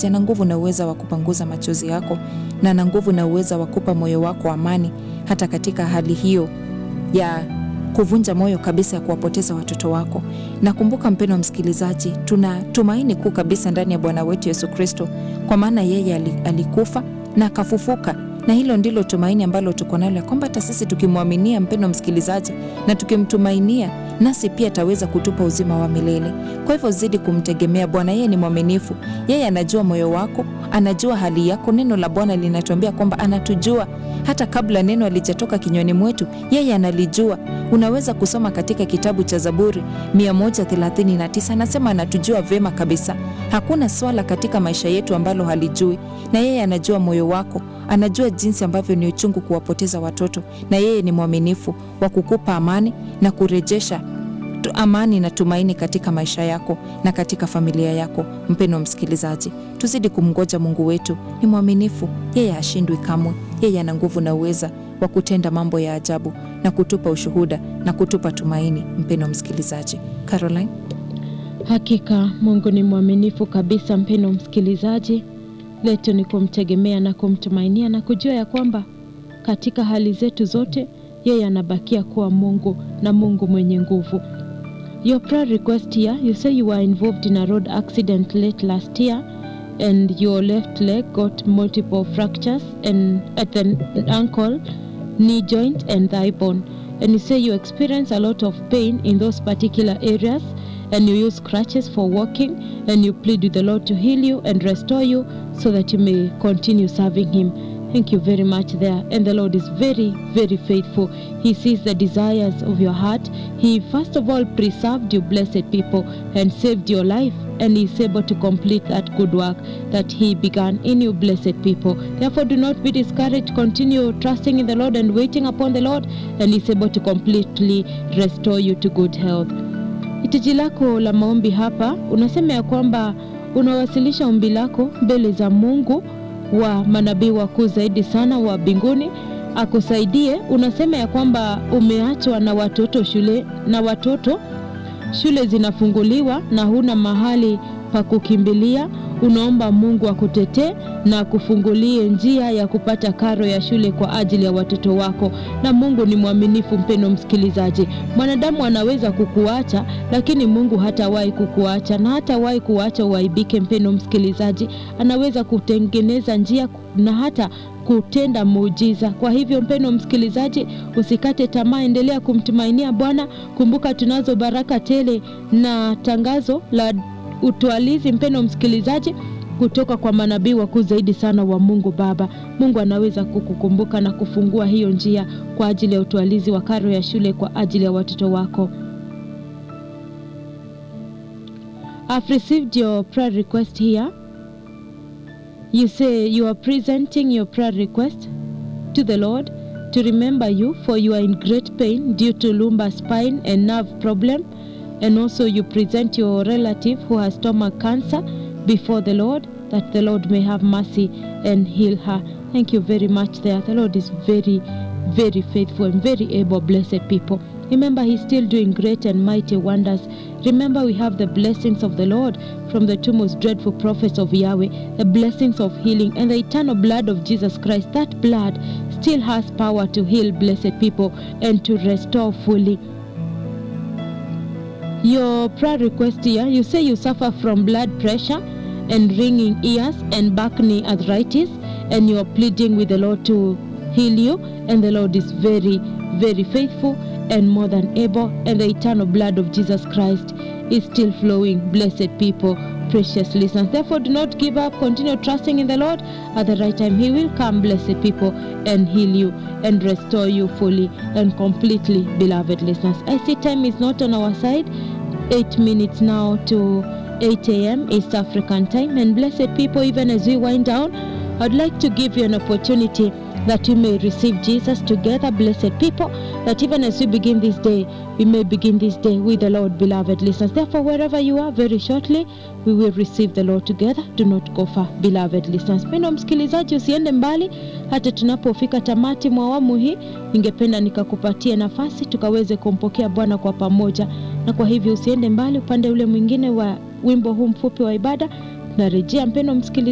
msikilizaji, ana nguvu na uweza wa kupanguza machozi yako na ana nguvu na uweza wa kupa moyo wako amani, hata katika hali hiyo ya kuvunja moyo kabisa ya kuwapoteza watoto wako. Na kumbuka mpendwa msikilizaji, tuna tumaini kuu kabisa ndani ya Bwana wetu Yesu Kristo, kwa maana yeye alikufa na akafufuka na hilo ndilo tumaini ambalo tuko nalo, ya kwamba hata sisi tukimwaminia, mpendwa msikilizaji, na tukimtumainia, nasi pia ataweza kutupa uzima wa milele. Kwa hivyo zidi kumtegemea Bwana, yeye ni mwaminifu, yeye anajua moyo wako, anajua hali yako. Neno la Bwana linatuambia kwamba anatujua hata kabla neno alijatoka kinywani mwetu, yeye analijua. Unaweza kusoma katika kitabu cha Zaburi 139 anasema anatujua vyema kabisa. Hakuna swala katika maisha yetu ambalo halijui, na yeye anajua moyo wako, anajua jinsi ambavyo ni uchungu kuwapoteza watoto, na yeye ni mwaminifu wa kukupa amani na kurejesha amani na tumaini katika maisha yako na katika familia yako. Mpendwa msikilizaji, tuzidi kumngoja Mungu wetu, ni mwaminifu, yeye hashindwi kamwe. Yeye ana nguvu na uweza wa kutenda mambo ya ajabu na kutupa ushuhuda na kutupa tumaini. Mpendwa msikilizaji. Caroline. Hakika Mungu ni mwaminifu kabisa, mpendwa msikilizaji. Letu ni kumtegemea na kumtumainia na kujua ya kwamba katika hali zetu zote yeye anabakia kuwa Mungu na Mungu mwenye nguvu. Your prayer request here, you say you were involved in a road accident late last year and your left leg got multiple fractures and at the ankle, knee joint and thigh bone. And you say you experience a lot of pain in those particular areas and you use crutches for walking and you plead with the Lord to heal you and restore you so that you may continue serving him. Thank you very much there. And the Lord is very, very faithful. He sees the desires of your heart. He, first of all, preserved you, blessed people, and saved your life. And He is able to complete that good work that He began in you, blessed people. Therefore, do not be discouraged. Continue trusting in the Lord and waiting upon the Lord, and He is able to completely restore you to good health. Hitaji lako la maombi hapa, unasema ya kwamba unawasilisha ombi lako mbele za Mungu wa manabii wakuu zaidi sana wa mbinguni akusaidie. Unasema ya kwamba umeachwa na watoto shule na watoto shule zinafunguliwa na huna mahali pa kukimbilia. Unaomba Mungu akutetee na akufungulie njia ya kupata karo ya shule kwa ajili ya watoto wako, na Mungu ni mwaminifu. Mpendo msikilizaji, mwanadamu anaweza kukuacha, lakini Mungu hatawahi kukuacha na hatawahi kuacha uaibike. Mpendo msikilizaji, anaweza kutengeneza njia na hata kutenda muujiza. Kwa hivyo, mpendo msikilizaji, usikate tamaa, endelea kumtumainia Bwana. Kumbuka tunazo baraka tele na tangazo la utwalizi, mpendo msikilizaji, kutoka kwa manabii wakuu zaidi sana wa Mungu Baba. Mungu anaweza kukukumbuka na kufungua hiyo njia kwa ajili ya utwalizi wa karo ya shule kwa ajili ya watoto wako. I've received your prayer request here. You say you are presenting your prayer request to the Lord to remember you for you are in great pain due to lumbar spine and nerve problem and also you present your relative who has stomach cancer before the Lord that the Lord may have mercy and heal her. Thank you very much there. The Lord is very very faithful and very able blessed people. Remember, He's still doing great and mighty wonders. Remember, we have the blessings of the Lord from the two most dreadful prophets of Yahweh, the blessings of healing, and the eternal blood of Jesus Christ. That blood still has power to heal blessed people and to restore fully. Your prayer request here you say you suffer from blood pressure and ringing ears and back knee arthritis, and you are pleading with the Lord to heal you, and the Lord is very, very faithful and more than able, and the eternal blood of Jesus Christ is still flowing. Blessed people, precious listeners. Therefore, do not give up. Continue trusting in the Lord. At the right time, He will come, blessed people, and heal you and restore you fully and completely, beloved listeners. I see time is not on our side. Eight minutes now to 8 a.m. East African time. And blessed people, even as we wind down, I'd like to give you an opportunity that you may receive Jesus together, blessed people, that even as we begin this day, we may begin this day with the Lord, beloved listeners. Therefore, wherever you are, very shortly, we will receive the Lord together. Do not go far, beloved listeners. Mpendwa msikilizaji, usiende mbali hata tunapofika tamati mwa awamu hii. Ningependa nikakupatia nafasi tukaweze kumpokea Bwana kwa pamoja, na kwa hivyo usiende mbali upande ule mwingine wa wimbo huu mfupi wa ibada. Narejea mpendwa msikilizaji.